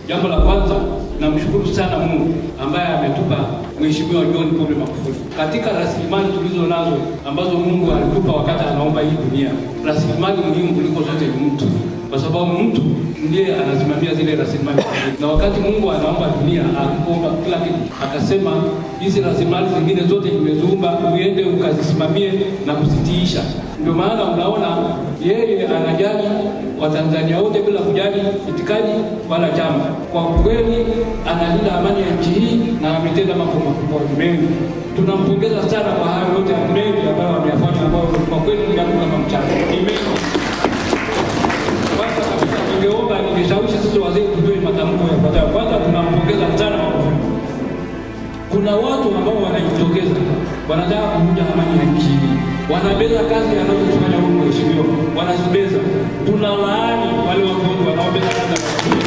Jambo la kwanza, namshukuru sana Mungu ambaye ametupa Mheshimiwa John Pombe Magufuli katika rasilimali tulizo nazo ambazo Mungu alitupa wakati anaomba hii dunia. Rasilimali muhimu kuliko zote ni mtu, kwa sababu mtu ndiye anasimamia zile rasilimali. Na wakati Mungu anaomba dunia, akuomba kila kitu, akasema hizi rasilimali zingine zote nimeziumba, uende ukazisimamie na kuzitiisha. Ndio maana unaona yeye anajali Watanzania wote bila kujali itikadi wala chama. Kwa kweli analinda amani ya nchi hii na ametenda mambo makubwa mengi. Tunampongeza sana kwa hayo yote mengi ambayo ameyafanya, ambayo kwa kweli ni yangu kama mchana ni mengi. Kwanza kabisa, ningeomba ningeshawishi sisi wazee tutoe matamko yafuatayo. Kwanza, tunampongeza sana Magufuli. Kuna watu ambao wanajitokeza wanataka kuvunja amani ya nchi hii, wanabeza kazi anazofanya huyu mheshimiwa, wanazibeza. Tunalaani wale watu wote wanaobeza kazi